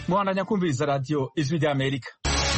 mubandanya kumviriza radiyo ijwi ry'amerika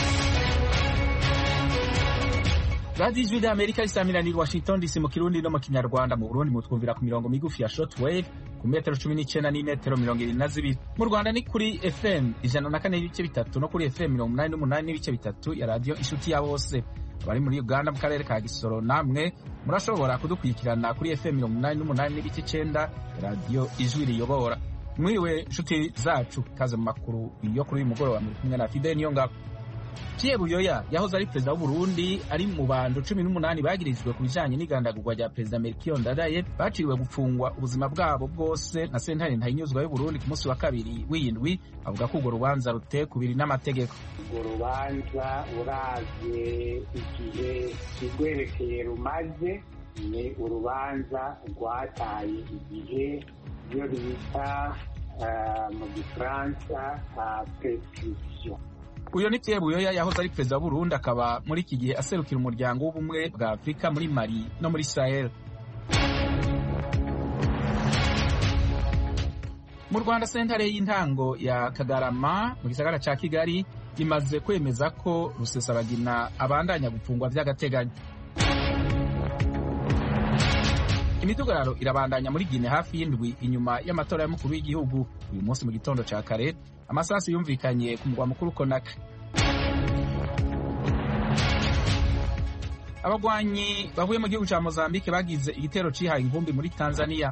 radiyo ijwi ry'amerika risamiraniye washington dc mu kirundi no mu kinyarwanda mu burundi mutwumvira ku mirongo migufi ya shortwave ku metero cumi n'icyenda n'imetero mirongo irindwi na zibiri mu rwanda ni kuri fm ijana na kane n'ibice bitatu no kuri fm mirongo umunani n'umunani n'ibice bitatu ya radiyo inshuti ya bose abari muri uganda mu karere ka gisoro namwe murashobora kudukurikirana kuri fm mirongo umunani n'umunani n'ibice icyenda radiyo ijwi riyobora mwiriwe inshuti zacu kaze mu makuru yo kuri uyu mugoroba muri kumwe na fide niyo ngabo Pierre Buyoya yahoze ari perezida w'Uburundi ari mu bantu cumi n'umunani bagirijwe ku bijanye n'igandagurwa rya perezida Melchior Ndadaye baciriwe gupfungwa ubuzima bwabo bwose na sentare ntayinyuzwa y'Uburundi ku munsi wa kabiri w'indwi avuga ko urwo rubanza ruteye kubiri n'amategeko urwo rubanza uravye igihe kigwerekeye rumaze ni urubanza rwataye igihe iyo bita mu gifaransa prescription uyo ni Pierre Buyoya yahoze ari perezida w'Uburundi akaba muri iki gihe aserukira umuryango w'ubumwe bwa Afurika muri Mali no muri Sahel mu Rwanda sentare y'intango ya Kagarama mu gisagara ca Kigali imaze kwemeza ko Rusesabagina abandanya gupfungwa vy'agateganyo imidugararo irabandanya muri Gine hafi y'indwi inyuma y'amatora y'umukuru w'igihugu uyu munsi mu gitondo ca kare amasasu yumvikanye ku mugwa mukuru Konakri abagwanyi bavuye mu gihugu ca Mozambique bagize igitero cihaye inkumbi muri Tanzania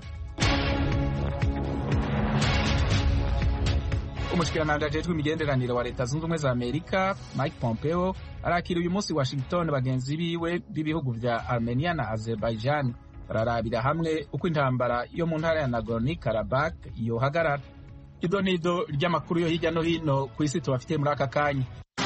umushikiranganji ajejwe imigenderanire wa leta zunze ubumwe za amerika mike pompeo arakira uyu munsi washington bagenzi biwe b'ibihugu vya armenia na azerbaijan bararabira hamwe uko intambara yo mu ntara ya nagorno karabak yohagarara ido nido ry'amakuru yo hirya no hino ku isi tubafitiye muri aka kanya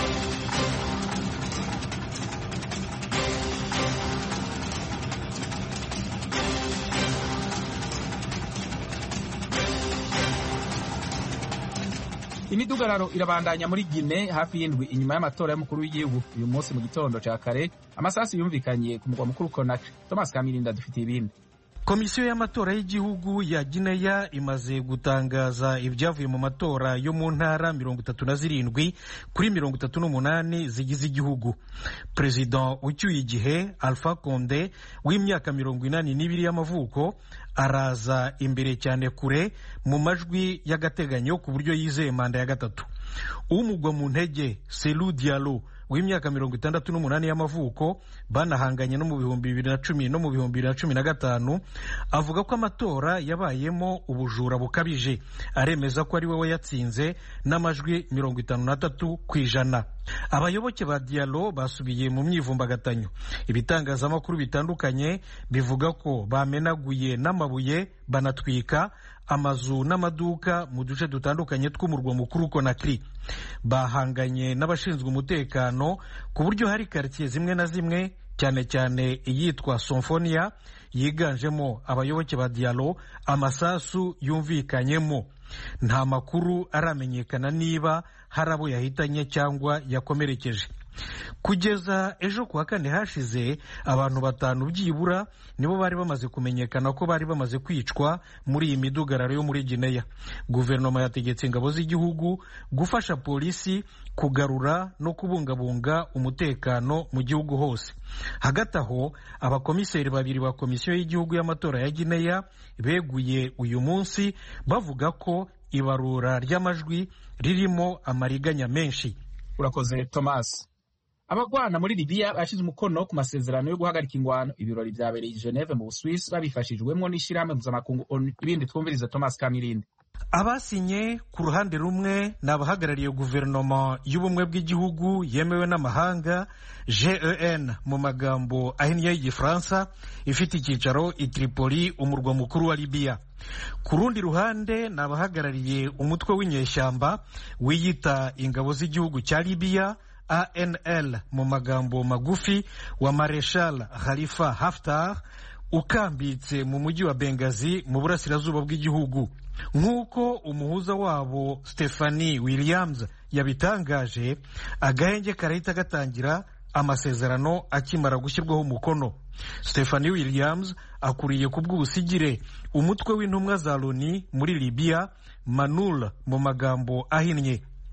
imidugararo irabandanya muri Gine hafi y'indwi inyuma y'amatora y'umukuru w'igihugu uyu munsi mu gitondo ca kare amasasu yumvikanye ku mugwa mukuru Konakri Thomas Kamirinda dufitiye ibindi komisiyo y'amatora y'igihugu ya gineya imaze gutangaza ibyavuye mu matora yo mu ntara mirongo itatu na zirindwi kuri mirongo itatu n'umunani zigize igihugu perezida ucyuye igihe alpha conde w'imyaka mirongo inani n'ibiri y'amavuko araza imbere cyane kure mu majwi y'agateganyo ku buryo yizeye manda ya gatatu umugwa mu ntege selu dialo w'imyaka mirongo itandatu n'umunani y'amavuko banahanganye no mu bihumbi bibiri na cumi no mu bihumbi bibiri na cumi na gatanu avuga ko amatora yabayemo ubujura bukabije aremeza ko ari we yatsinze n'amajwi mirongo itanu n'atatu ku ijana abayoboke ba dialo basubiye mu myivumbagatanyo ibitangazamakuru bitandukanye bivuga ko bamenaguye n'amabuye banatwika amazu n'amaduka mu duce dutandukanye tw'umurwa mukuru Konakri bahanganye n'abashinzwe umutekano ku buryo hari karitsiye zimwe na zimwe cyane cyane iyitwa Somfonia yiganjemo abayoboke ba Dialo amasasu yumvikanyemo nta makuru aramenyekana niba hari abo yahitanye cyangwa yakomerekeje kugeza ejo kuwa kane hashize abantu batanu byibura nibo bari bamaze kumenyekana ko bari bamaze kwicwa muri iyi midugararo yo muri gineya guverinoma yategetse ingabo z'igihugu gufasha polisi kugarura no kubungabunga umutekano mu gihugu hose hagati aho abakomiseri babiri ba komisiyo y'igihugu y'amatora ya gineya beguye uyu munsi bavuga ko ibarura ry'amajwi ririmo amariganya menshi urakoze thomas abagwana muri libiya bashize umukono ku masezerano yo guhagarika ingwano ibirori vyabereye i geneve mu buswisi babifashijwemwo n'ishirahamwe mpuzamakungu onu ibindi twumviriza thomas kamirindi abasinye ku ruhande rumwe ni abahagarariye guverinoma y'ubumwe bw'igihugu yemewe n'amahanga gen mu magambo ahinnye y'igifaransa ifite icyicaro i tripoli umurwa mukuru wa libiya ku rundi ruhande ni abahagarariye umutwe w'inyeshyamba wiyita ingabo z'igihugu cya libiya anl mu magambo magufi wa mareshal khalifa haftar ukambitse mu mujyi wa bengazi mu burasirazuba bw'igihugu nk'uko umuhuza wabo stephanie williams yabitangaje agahenge karahita gatangira amasezerano akimara gushyirwaho umukono stephanie williams akuriye ku bw'ubusigire umutwe w'intumwa za loni muri libiya manul mu magambo ahinnye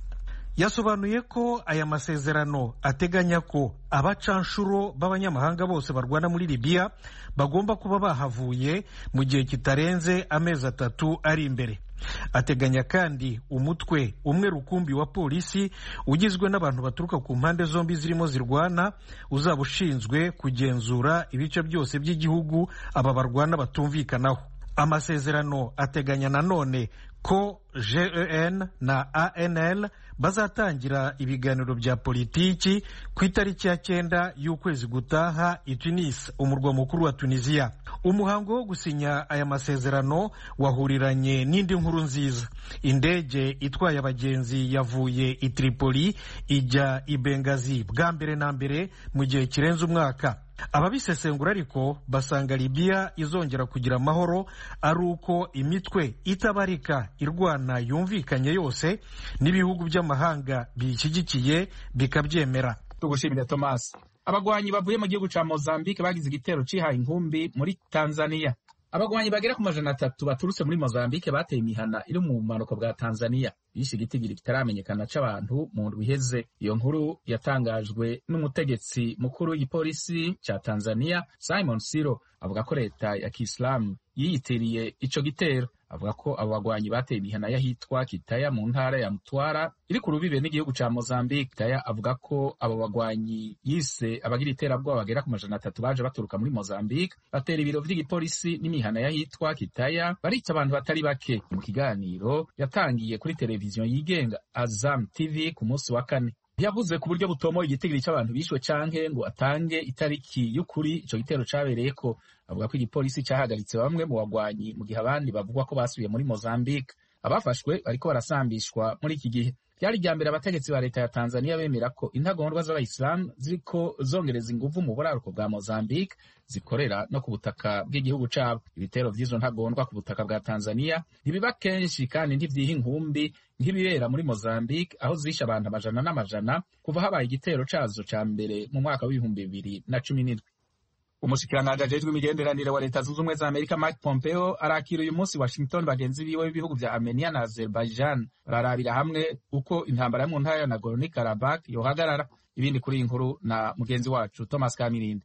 yasobanuye ko aya masezerano ateganya ko abacanshuro b'abanyamahanga bose barwana muri libiya bagomba kuba bahavuye mu gihe kitarenze amezi atatu ari imbere ateganya kandi umutwe umwe rukumbi wa polisi ugizwe n'abantu baturuka ku mpande zombi zirimo zirwana uzaba ushinzwe kugenzura ibice byose by'igihugu aba barwana batumvikanaho amasezerano ateganya nanone ko gen na anl bazatangira ibiganiro bya politiki ku itariki ya cyenda y'ukwezi gutaha i tunis umurwa mukuru wa tunisiya umuhango wo gusinya aya masezerano wahuriranye n'indi nkuru nziza indege itwaye abagenzi yavuye i tripoli ijya i bengazi bwa mbere na mbere mu gihe kirenze umwaka ababisesengura ariko basanga libiya izongera kugira amahoro ari uko imitwe itabarika irwana yumvikanye yose n'ibihugu by'amahanga biyishyigikiye bikabyemera tugushimire thomas abagwanyi bavuye mu gihugu ca mozambique bagize igitero cihaye inkumbi muri tanzania abagwanyi bagera ku majana atatu baturutse muri mozambique bateye imihana iri mu bumanuko bwa tanzania bishe igitigiri kitaramenyekana c'abantu mu ndwi iheze iyo nkuru yatangajwe n'umutegetsi mukuru w'igipolisi ca tanzania simon siro avuga ko leta ya kisilamu yiyitiriye ico gitero avuga ko abo bagwanyi bateye imihana y'ahitwa kitaya mu ntara ya mutwara iri ku rubibe n'igihugu ca mozambique kitaya avuga ko abo bagwanyi yise abagira iterabwoba bagera ku majana atatu baje baturuka muri mozambique batera ibiro vy'igipolisi n'imihana y'ahitwa kitaya barica abantu batari bake mu kiganiro yatangiye kuri televiziyo yigenga azam tv ku munsi wa kane yavuze ku buryo butomoye igitigiri cy'abantu bishwe canke ngo atange itariki y'ukuri ico gitero cabereyeko avuga ko igipolisi cahagaritse bamwe mu bagwanyi mu gihe abandi bavugwa ko basubiye muri mozambique abafashwe bariko barasambishwa muri iki gihe byari irya mbere abategetsi ba leta ya tanzania bemera ko intagondwa z'abayisilamu ziriko zongereza inguvu mu buraruko bwa mozambique zikorera no ku butaka bw'igihugu cabo ibitero vy'izo ntagondwa ku butaka bwa tanzania ntibiba kenshi kandi ntivyiha inkumbi nk'ibibera muri mozambique aho zishe abantu amajana n'amajana kuva habaye igitero cazo ca mbere mu mwaka w'ibihumbi bibiri na cumi n'indwi umushikiranganji ajejwe imigenderanire wa leta zunze ubumwe za amerika mike pompeo arakira uyu munsi washington bagenzi biwe b'ibihugu vya armenia na azerbaijan bararabira hamwe uko intambara yo mu ntara ya nagorno karabak yohagarara ibindi kuri iyi nkuru na mugenzi wacu thomas kamirindi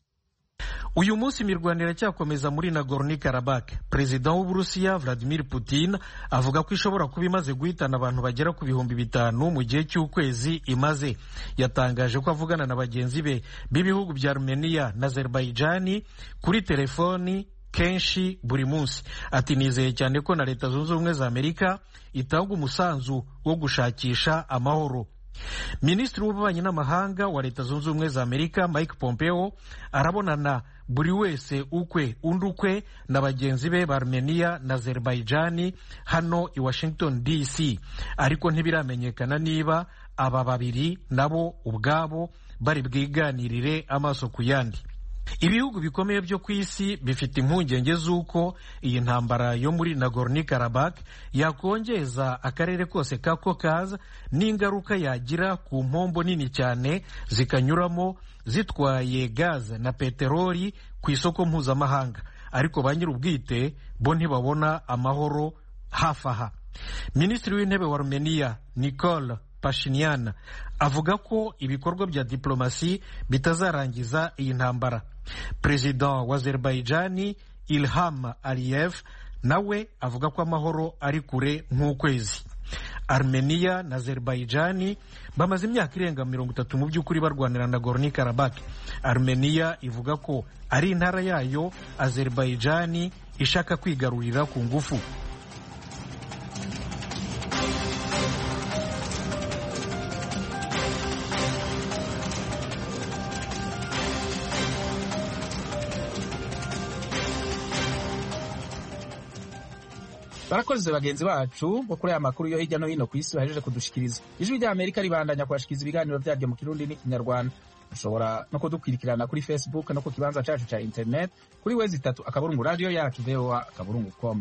uyu munsi imirwano iracyakomeza muri nagorno karabak perezida w'uburusiya vladimir putin avuga ko ishobora kuba imaze guhitana abantu bagera ku bihumbi bitanu mu gihe cy'ukwezi imaze yatangaje ko avugana na bagenzi be b'ibihugu bya armenia na azerbaijani kuri telefoni kenshi buri munsi ati nizeye cyane ko na leta zunze ubumwe za amerika itanga umusanzu wo gushakisha amahoro minisitiri w'ububanyi n'amahanga wa leta zunze ubumwe za amerika mike pompeo arabonana buri wese ukwe undi ukwe na bagenzi be ba armenia na azerbaijani hano i washington dc ariko ntibiramenyekana niba aba babiri nabo ubwabo bari bwiganirire amaso ku yandi ibihugu bikomeye byo ku isi bifite impungenge z'uko iyi ntambara yo muri nagorno karabak yakongeza akarere kose ka kokaza n'ingaruka yagira ku mpombo nini cyane zikanyuramo zitwaye gaze na peteroli ku isoko mpuzamahanga ariko ba nyir'ubwite bo ntibabona amahoro hafi aha minisitiri w'intebe wa rumeniya nicole pashinyan avuga ko ibikorwa bya diplomasi bitazarangiza iyi ntambara perezida wa azerbaijani ilham aliyev nawe avuga ko amahoro ari kure nk'ukwezi armenia na azerbaijani bamaze imyaka irenga mirongo itatu mu by'ukuri barwanira na gorni karabak armenia ivuga ko ari intara yayo azerbaijani ishaka kwigarurira ku ngufu barakoze bagenzi bacu bo kuri aya makuru yo hirya no hino ku isi bahejeje kudushikiriza ijwi rya amerika ribandanya kubashikiriza ibiganiro byaryo mu kirundi n'ikinyarwanda ushobora no kudukwirikirana kuri facebook no ku kibanza cacu ca internet kuri wezi itatu akaburungu radio yacu voa akaburungu com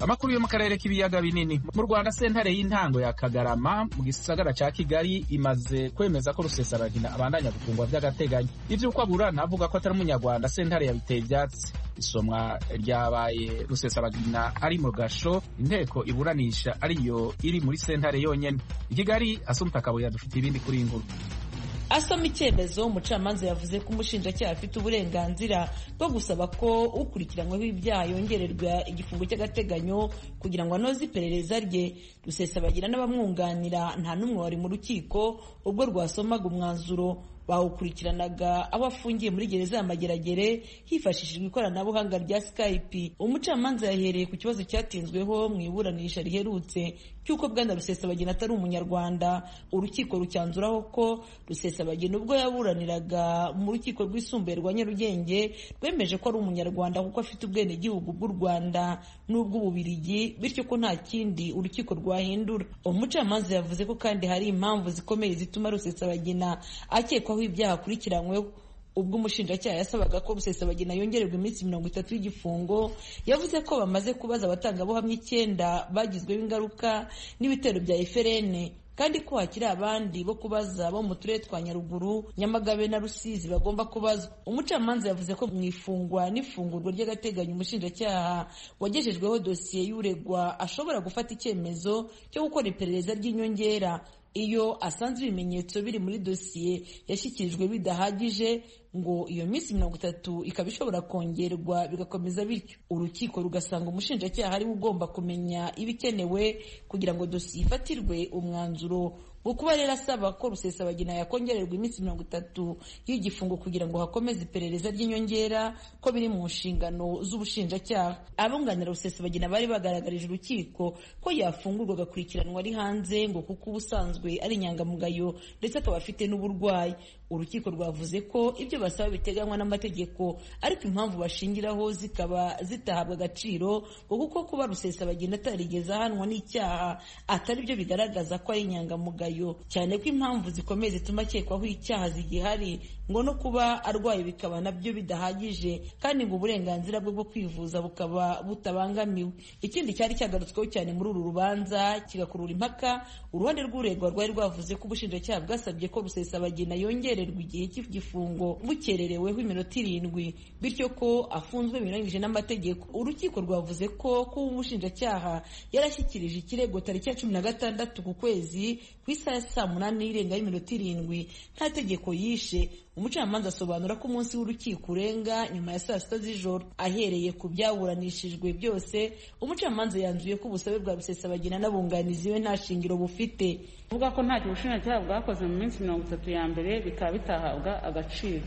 amakuru yo mu karere k'ibiyaga binini mu rwanda sentare y'intango ya kagarama mu gisagara ca kigali imaze kwemeza ko rusesabagina abandanya gufungwa vy'agateganyo ivy'uko aburana avuga ko atari umunyarwanda sentare yabiteye ivyatsi isomwa ryabaye rusesabagina ari mu gasho inteko iburanisha ariyo iri muri sentare yonyene i kigali asumta kabuye dufite ibindi kuri iyi nkuru asoma icyemezo umucamanza yavuze ko umushinjacyaha afite uburenganzira bwo gusaba ko ukurikiranyweho ibyaha yongererwa igifungo cy'agateganyo kugira ngo anoze iperereza rye rusesabagira n'abamwunganira nta n'umwe wari mu rukiko ubwo rwasomaga umwanzuro bawukurikiranaga aho afungiye muri gereza ya mageragere hifashishijwe ikoranabuhanga rya skype umucamanza yahereye ku kibazo cyatinzweho mu iburanisha riherutse cy'uko bwana rusesabagina atari umunyarwanda urukiko rucyanzuraho ko rusesabagina ubwo yaburaniraga mu rukiko rwisumbuye rwa nyarugenge rwemeje ko ari umunyarwanda kuko afite ubwenegihugu bw'u rwanda n'ubw'ububirigi bityo ko nta kindi urukiko rwahindura umucamanza yavuze ko kandi hari impamvu zikomeye zituma rusesabagina akekwaho ibyaha akurikiranyweho ubwo umushinjacyaha yasabaga ko rusesabagina yongererwa iminsi mirongo itatu y'igifungo yavuze ko bamaze kubaza abatangabuhamya icyenda bagizweho ingaruka n'ibitero bya eferene kandi ko hakiri abandi bo kubaza bo mu turere twa nyaruguru nyamagabe na rusizi bagomba kubazwa umucamanza yavuze ko mu ifungwa n'ifungurwa ry'agateganyo umushinjacyaha wagejejweho dosiye y'uregwa ashobora gufata icyemezo cyo gukora iperereza ry'inyongera iyo asanze ibimenyetso biri muri dosiye yashyikirijwe bidahagije ngo iyo minsi mirongo itatu ikaba ishobora kongerwa bigakomeza bityo urukiko rugasanga umushinjacyaha ariwe ugomba kumenya ibikenewe kugira ngo dosiye ifatirwe umwanzuro wo kuba rero asaba ko rusesabagina yakongererwa iminsi mirongo itatu y'igifungo kugira ngo hakomeze iperereza ry'inyongera ko biri mu nshingano z'ubushinjacyaha abunganira rusesabagina bari bagaragarije urukiko ko yafungurwa agakurikiranwa ari hanze ngo kuko ubusanzwe ari inyangamugayo ndetse akaba afite n'uburwayi urukiko rwavuze ko ibyo basaba biteganywa n'amategeko ariko impamvu bashingiraho zikaba zitahabwa agaciro ngo kuko kuba rusesabagina atarigeze ahanwa n'icyaha atari byo bigaragaza ko ari inyangamugayo cyane ko impamvu zikomeye zituma akekwaho icyaha zigihari ngo no kuba arwaye bikaba nabyo bidahagije kandi ngo uburenganzira bwe bwo kwivuza bukaba butabangamiwe ikindi cyari cyagarutsweho cyane muri uru rubanza kigakurura impaka uruhande rw'uregwa rwari rwavuze ko ubushinjacyaha bwasabye ko rusesabagina yongererwa igihe cy'igifungo bukerereweho iminota irindwi bityo ko afunzwe binyuranyije n'amategeko urukiko rwavuze ko kuba umushinjacyaha yarashyikirije ikirego tariki ya cumi na gatandatu ku kwezi ku isaha ya saa munani y'irenga y'iminota irindwi nta tegeko yishe umucamanza asobanura ko umunsi w'urukiko urenga nyuma ya saa sita z'ijoro ahereye ku byaburanishijwe byose umucamanza yanzuye ko ubusabe bwa rusesabagina n'abunganizi we nta shingiro bufite avuga ko ntacyo ubushinjacyaha bwakoze mu minsi mirongo itatu ya mbere bikaba bitahabwa agaciro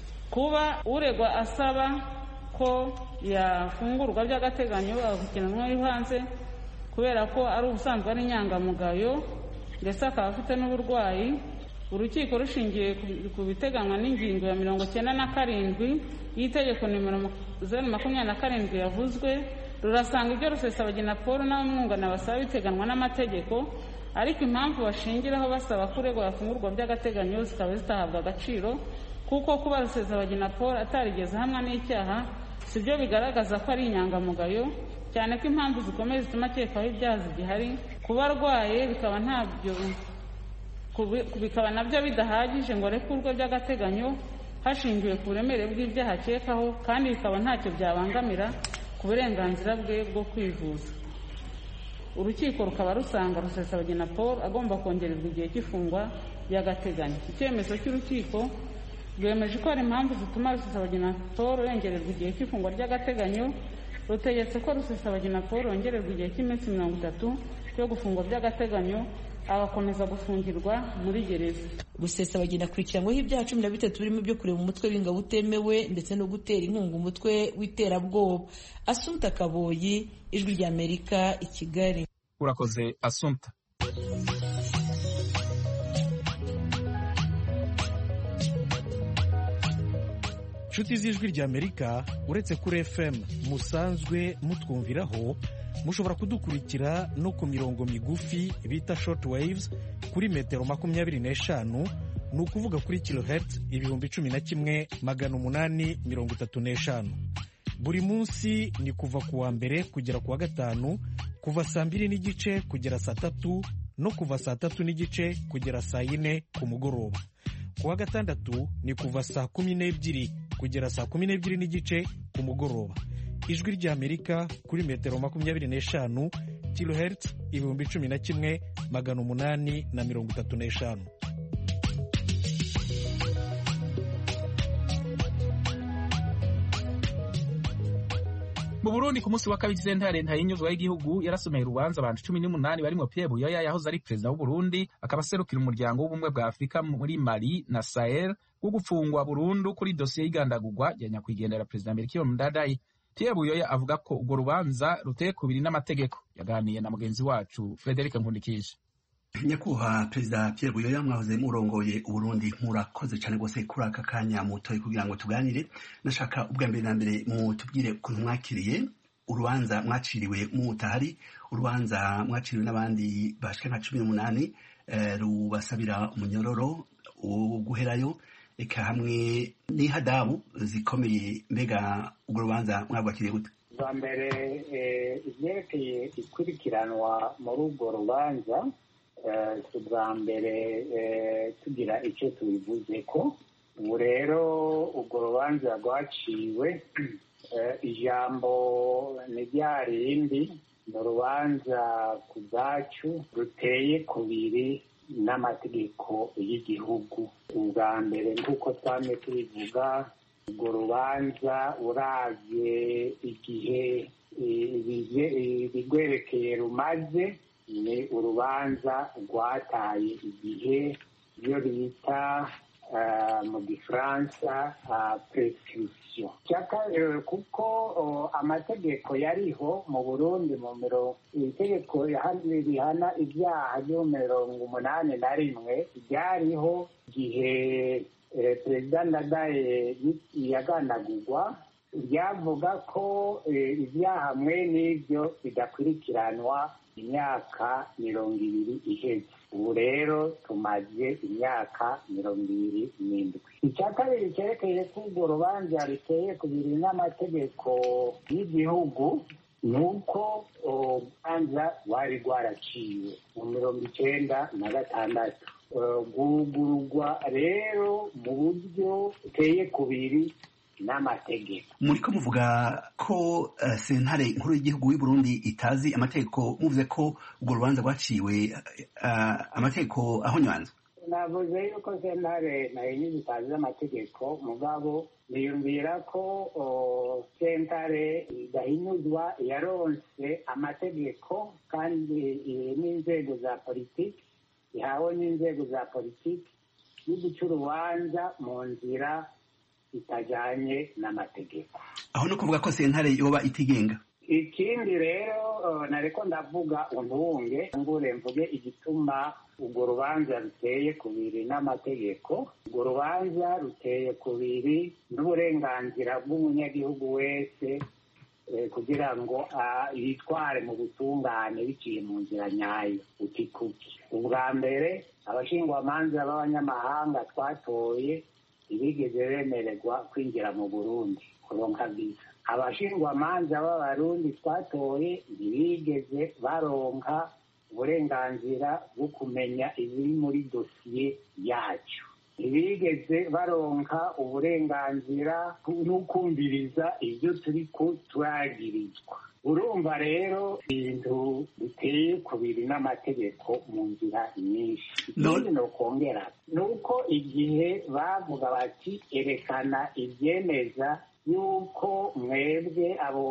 kuba uregwa asaba ko yafungurwa by'agateganyo agakurikiranwa ari hanze kubera ko ari ubusanzwe ari inyangamugayo ndetse akaba afite n'uburwayi urukiko rushingiye ku biteganywa n'ingingo ya mirongo cyenda na karindwi y'itegeko nimero zeru makumyabiri na karindwi yavuzwe rurasanga ibyo rusesabagina paul n'abamwungana basaba biteganywa n'amategeko ariko impamvu bashingiraho basaba ko uregwa yafungurwa by'agateganyo zikaba zitahabwa agaciro kuko kuba rusesabagina paul atarigeze ahamwa n'icyaha si byo bigaragaza ko ari inyangamugayo cyane ko impamvu zikomeye zituma akekwaho ibyaha zigihari kuba arwaye bikaba ntabyo bikaba nabyo bidahagije ngo arekurwe by'agateganyo hashingiwe ku buremere bw'ibyaha akekaho kandi bikaba ntacyo byabangamira ku burenganzira bwe bwo kwivuza urukiko rukaba rusanga rusesabagina paul agomba kongererwa igihe cy'ifungwa by'agateganyo icyemezo cy'urukiko rwemeje ko hari impamvu zituma rusesabagina paul yongererwa igihe cy'ifungwa ry'agateganyo rutegetse ko rusesabagina paul yongererwa igihe cy'iminsi mirongo itatu cyo gufungwa by'agateganyo agakomeza gufungirwa muri gereza rusesabagina akurikiranyweho ibyaha cumi na bitatu birimo ibyo kureba umutwe w'ingabo utemewe ndetse no gutera inkunga umutwe w'iterabwoba asumta kaboyi ijwi ry'amerika i kigali urakoze asumta inshuti z'ijwi ry'amerika uretse kuri fm musanzwe mutwumviraho mushobora kudukurikira no ku mirongo migufi bita short waves kuri metero makumyabiri n'eshanu ni ukuvuga kuri kilohertz ibihumbi cumi na kimwe magana umunani mirongo itatu n'eshanu buri munsi ni kuva ku wa mbere kugera ku wa gatanu kuva saa mbiri n'igice kugera saa tatu no kuva saa tatu n'igice kugera saa yine ku mugoroba ku wa gatandatu ni kuva saa kumi n'ebyiri kugera saa kumi n'ebyiri n'igice ku mugoroba ijwi ry'amerika kuri metero makumyabiri n'eshanu kilohertz ibihumbi cumi na kimwe magana umunani na mirongo itatu n'eshanu mu burundi ku munsi wa kabiri sentare ntayinyuzwa y'igihugu yarasomeye urubanza abantu cumi n'umunani barimo pierre buyoya yahoze ari perezida w'uburundi akaba aserukira umuryango w'ubumwe bwa afurika muri mali na sahel wo gufungwa burundu kuri dosiye y'igandagurwa ya nyakwigendera perezida melchior ndadaye pierre buyoya avuga ko urwo rubanza ruteye kubiri n'amategeko yaganiye na mugenzi wacu frederic nkundikije nyakubahwa perezida Pierre Buyoya mwahoze murongoye uburundi murakoze cyane rwose kuri aka kanya mutoye kugira ngo tuganire nashaka ubwa mbere na mbere mutubwire ukuntu mwakiriye urubanza mwaciriwe mutahari urubanza mwaciriwe n'abandi bashika nka cumi n'umunani rubasabira umunyororo wo guherayo eka hamwe n'ihadabu zikomeye mbega urwo rubanza mwabwakiriye gute bwa mbere ibyerekeye ikurikiranwa muri urwo rubanza si ubwa mbere tugira icyo tubivuze ko ubu rero urwo rubanza rwaciwe ijambo ni rya rindi ni urubanza ku bwacu ruteye kubiri n'amategeko y'igihugu ubwa mbere nk'uko twamye tubivuga urwo rubanza uravye igihe ibigwerekeye rumaze ni urubanza rwataye igihe iyo bita mu gifaransa prescription kuko amategeko yariho mu burundi mu mirongo itegeko rihana ibyaha byo mirongo umunani na rimwe ryariho igihe perezida ndadaye yaganagurwa ryavuga ko ibyaha mwe n'ibyo bidakurikiranwa imyaka mirongo ibiri iheze ubu rero tumaze imyaka mirongo ibiri n'indwi icya kabiri cyerekeye ko urwo rubanza ruteye ku biri n'amategeko y'igihugu ni uko urubanza rwari rwaraciwe mu mirongo icyenda na gatandatu rwugururwa rero mu buryo buteye kubiri n'amategeko muri ko muvuga ko sentare nkuru y'igihugu y'u Burundi itazi amategeko muvuze ko urwo rubanza rwaciwe amategeko ahonywanzwe navuze yuko sentare nayo nyine itazi amategeko mugabo niyumvira ko sentare idahinyuzwa yaronse amategeko kandi n'inzego za politiki ihawe n'inzego za politiki yo guca urubanza mu nzira itajyanye n'amategeko aho no kuvuga ko sentare yoba itigenga ikindi rero nareko ndavuga untunge ngure mvuge igituma urwo rubanza ruteye kubiri n'amategeko urwo rubanza ruteye kubiri n'uburenganzira bw'umunyagihugu wese kugira ngo yitware mu butungane biciye mu nzira nyayo utikuki ubwa mbere abashingwamanza b'abanyamahanga twatoye ntibigeze bemererwa kwinjira mu burundi kuronka viza abashingwamanza b'abarundi twatoye ntibigeze baronka uburenganzira bwo kumenya ibiri muri dosiye yacu ntibigeze baronka uburenganzira n'ukumviriza ibyo turi ko turagirizwa urumva rero ibintu biteye kubiri n'amategeko mu nzira nyinshi ikindi ni ukongera ni uko igihe bavuga bati erekana ibyemeza yuko mwebwe abo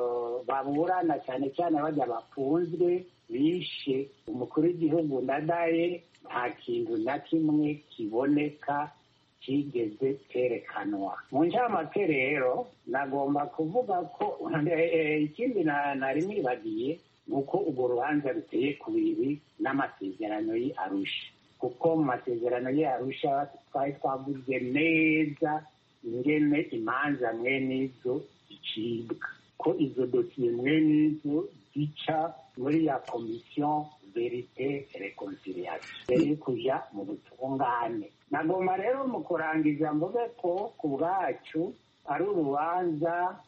baburana cyane cyane bajya bafunzwe bishe umukuru w'igihugu ndadaye nta kintu na kimwe kiboneka kigeze kerekanwa mu ncamake rero nagomba kuvuga ko ikindi nari nibagiye ni uko urwo rubanza ruteye kubiri n'amasezerano y'i arusha kuko mu masezerano y'i arusha twari twavuze neza ingene imanza mwene izo zicibwa ko izo dosiye mwene izo zica muri ya komisiyo verite reconciliation mbere yo kuja mu butungane nagomba rero mu kurangiza mvuge ko ku bwacu ari urubanza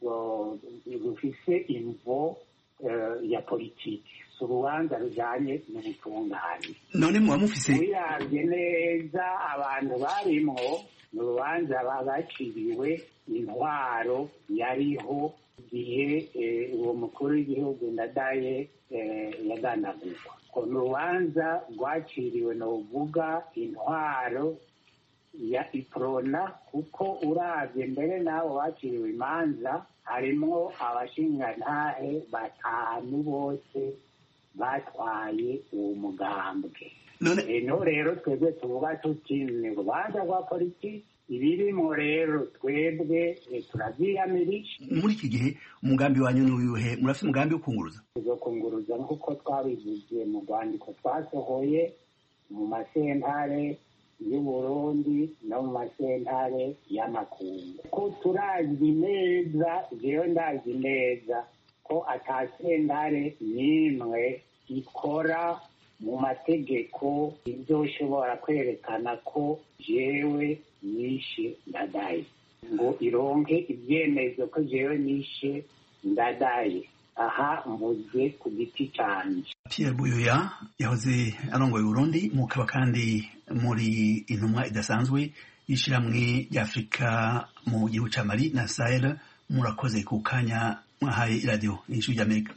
rufise imvo ya politiki si urubanza rujanye n'ubutungane none muba mufise wiravye neza abantu barimwo ni urubanza baciriwe intwaro yariho igihe uwo mukuru w'igihugu ndadaye yagandagurwa ko ni urubanza rwaciriwe novuga intwaro ya iprona kuko uravye mbere n'abo baciriwe imanza harimwo abashingantahe batanu bose batwaye uwo mugambwe eno rero twebwe tuvuga tuti ni urubanza rwa politiki ibirimo rero twebwe turavyiyamirije muri iki gihe umugambi wanyu ni uyuhe murafite umugambi wo kunguruza tuzokunguruza nk'uko twabivuze mu rwandiko twasohoye mu masentare y'uburundi no mu masentare y'amakungu ko turazi neza jewe ndazi neza ko ata sentare n'imwe ikora mu mategeko izoshobora kwerekana ko jewe nishe ndadaye ngo ironke ibyemezo ko jewe nishe ndadaye aha mvuze ku giti canje Pierre Buyoya yahoze arongoye Burundi mukaba kandi muri intumwa idasanzwe y'ishiramwe ry'Afrika mu gihugu ca Mali na Sahel murakoze ku kanya mwahaye iradiyo y'ijwi ry'Amerika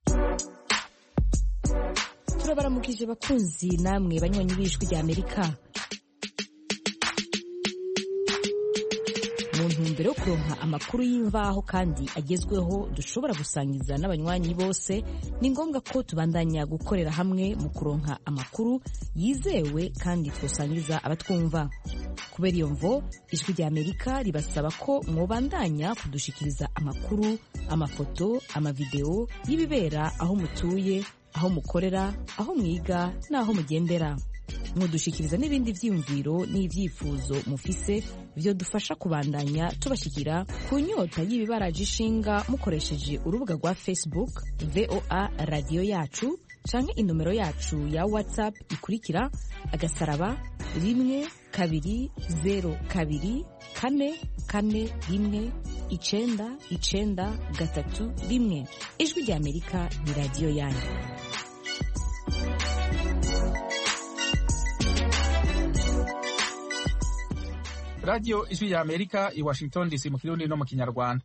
turabaramukije bakunzi namwe banywanyi b'ijwi ry'Amerika mu ntumbero yo kuronka amakuru y'imvaho kandi agezweho dushobora gusangiza n'abanywanyi bose ni ngombwa ko tubandanya gukorera hamwe mu kuronka amakuru yizewe kandi twosangiza abatwumva kubera iyo mvo ijwi rya amerika ribasaba ko mwobandanya kudushikiriza amakuru amafoto amavideo y'ibibera aho mutuye aho mukorera aho mwiga n'aho mugendera mudushikiriza n'ibindi vyiyumviro n'ivyifuzo mufise vyo dufasha kubandanya tubashikira ku nyota y'ibibaraje ishinga mukoresheje urubuga rwa facebook voa radiyo yacu canke inomero yacu ya whatsapp ikurikira agasaraba rimwe kabiri zero kabiri kane kane rimwe icenda icenda gatatu rimwe ijwi rya amerika ni radiyo yanyu radiyo ijwi ya amerika i washington dc mu kirundi no mu kinyarwanda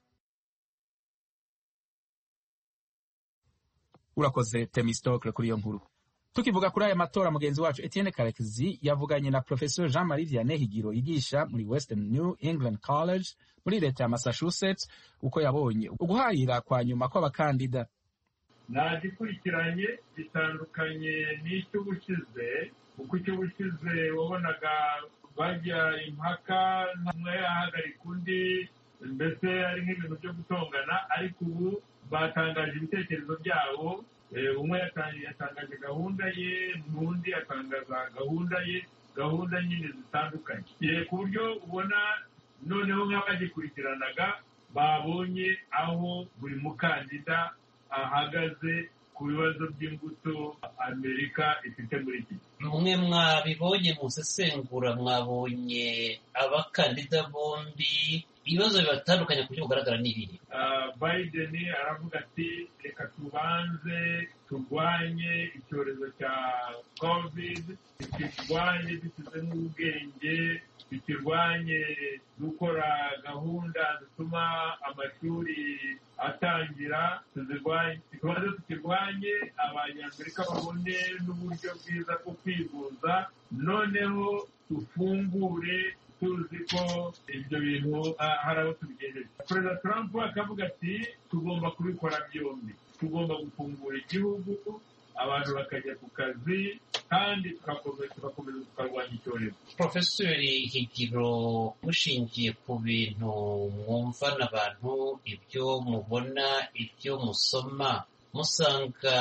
urakoze temistokle kuri iyo nkuru tukivuga kuri aya matora mugenzi wacu etienne karekezi yavuganye na professor jean marie vianney higiro yigisha muri western new england college muri leta ya massachusetts uko yabonye uguharira kwa nyuma kw'abakandida nagikurikiranye gitandukanye n'icy'ubushize kuko icy'ubushize wabonaga bajya impaka umwe yahagarika undi mbese ari nk'ibintu byo gutongana ariko ubu batangaje ibitekerezo byabo umwe yatangaje gahunda ye n'undi atangaza gahunda ye gahunda nyine zitandukanye ku buryo ubona noneho nk'abagikurikiranaga babonye aho buri mukandida ahagaze ku bibazo by'imbuto amerika ifite muri iki mwe mwabibonye musesengura mwabonye abakandida bombi ibibazo bibatandukanye ku buryo bugaragara ni ibihe biden aravuga ati reka tubanze turwanye icyorezo cya covid tukirwanye dushyizemo ubwenge tukirwanye gukora gahunda zituma amashuri atangira tubanze tukirwanye abanyamerika babone n'uburyo bwiza bwo kwivuza noneho dufungure tuzi ko ibyo bintu hari aho tubigejeje perezida trump akavuga ati tugomba kubikora byombi tugomba gufungura igihugu abantu bakajya ku kazi kandi tugakomeza tukarwanya icyorezo porofesori higiro mushingiye ku bintu mwumvana abantu ibyo mubona ibyo musoma musanga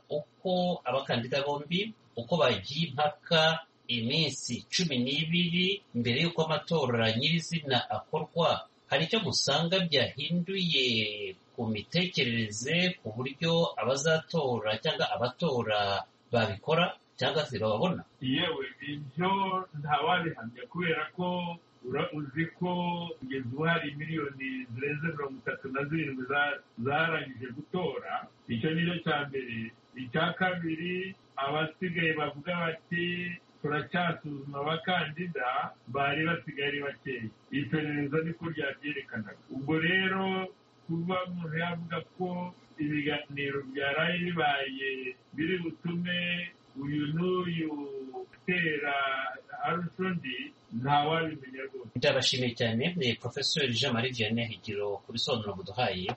uko abakandida bombi uko bagiye impaka iminsi cumi n'ibiri mbere y'uko amatora nyirizina akorwa hari icyo musanga byahinduye ku mitekerereze ku buryo abazatora cyangwa abatora babikora cyangwa se bababona yewe ibyo ntawabihamya kubera ko uzi ko kugeza ubu hari miliyoni zirenze mirongo itatu na zirindwi zarangije gutora icyo ni cyo cya mbere icya kabiri abasigaye bavuga bati turacyasuzuma abakandida bari basigaye ari bakeya iperereza niko ryabyerekanaga ubwo rero kuba umuntu yavuga ko ibiganiro byaraye bibaye biri butume uyu n'uyu utera arusha undi ntawabimenya rwose ndabashimiye cyane ni porofesori jean marie vianney higiro ku bisobanuro muduhaye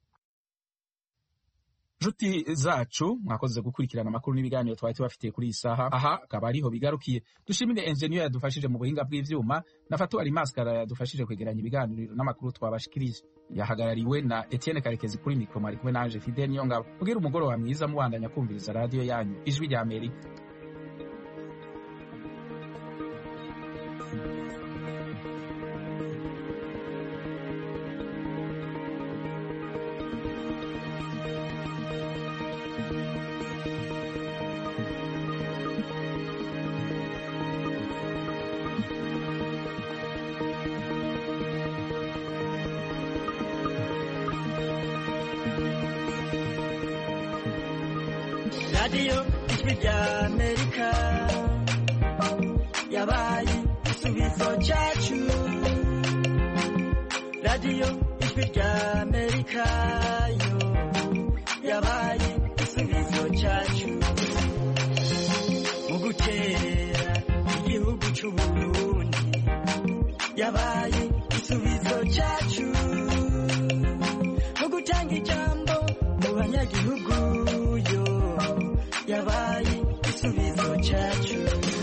nshuti zacu mwakoze gukurikirana amakuru n'ibiganiro twari tubafitiye kuri iyi saha aha akaba ariho bigarukiye dushimire enjeniyeri yadufashije mu buhinga bw'ivyuma na fatuwari maskara yadufashije kwegeranya ibiganiro n'amakuru twabashikirije yahagarariwe na etienne karekezi kuri mikoro mwari kumwe nanje fidel niyongabo kugira umugoroba mwiza mubandanya kumviriza radiyo yanyu ijwi rya amerika radiyo ijwi rya amerika yabaye igisubizo cyacu radiyo ijwi rya amerika yo yabaye igisubizo cyacu mu guterera igihugu cy'uburundi yabaye igisubizo cyacu mu gutanga ijambo mu banyagihugu yo yabaye igisubizo cyacu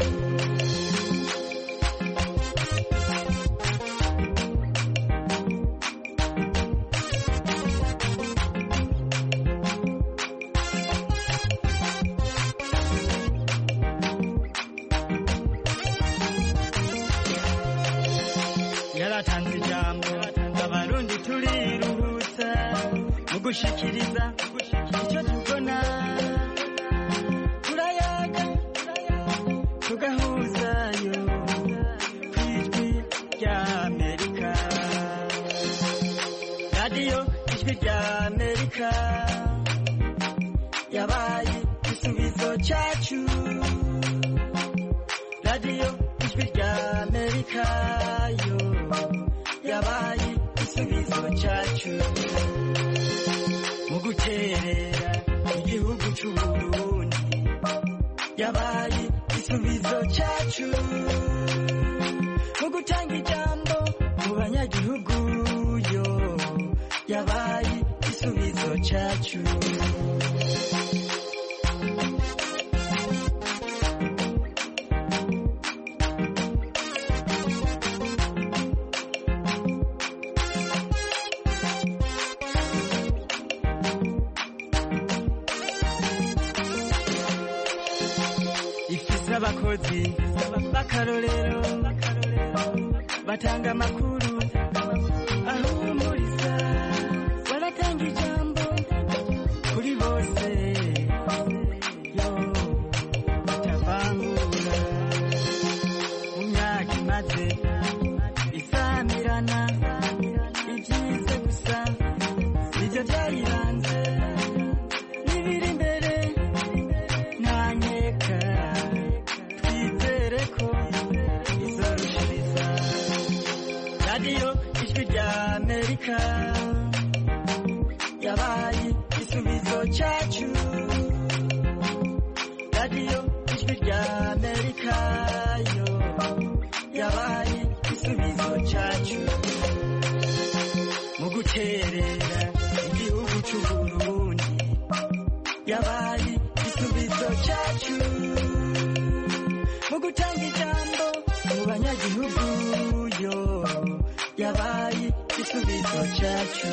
yaratanze ijambo abarundi turiruhutsa mu gushikiriza icyo tubona turayaga tugahuzayo ku ijwi rya amerika radiyo ijwi rya amerika yabaye igisubizo cyacu radiyo ijwi rya amerika yo yabaye igisubizo cyacu mu guterera igihugu cy'uburundi yabaye igisubizo cyacu mu gutanga ijambo mu banyagihugu yo yabaye igisubizo cyacu ifise abakozi b'akarorero batanga amakuru ahumuriza baratanga ijambo kuri bose yo batavangura mu myaka imaze isamirana ibyiza gusa nibyo byayiranze n'ibiri imbere ntanyeka twizere ko izorushiriza radiyo ijwi rya amerika yabaye igisubizo cyacu radiyo ijwi rya amerika yo yabaye igisubizo cyacu mu guterera igihugu cy'uburundi yabaye igisubizo cyacu mu gutanga ijambo mu banyagihugu yo yabaye igisubizo cyacu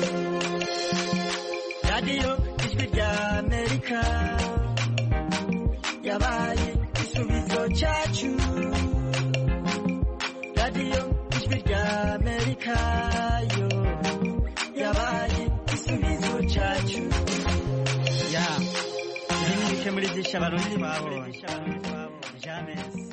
radiyo ijwi rya amerika yabaye igisubizo cyacu radiyo ijwi rya amerika yo yabaye igisubizo cyacu ya ibi ni bike muri byinshi abarundi babonye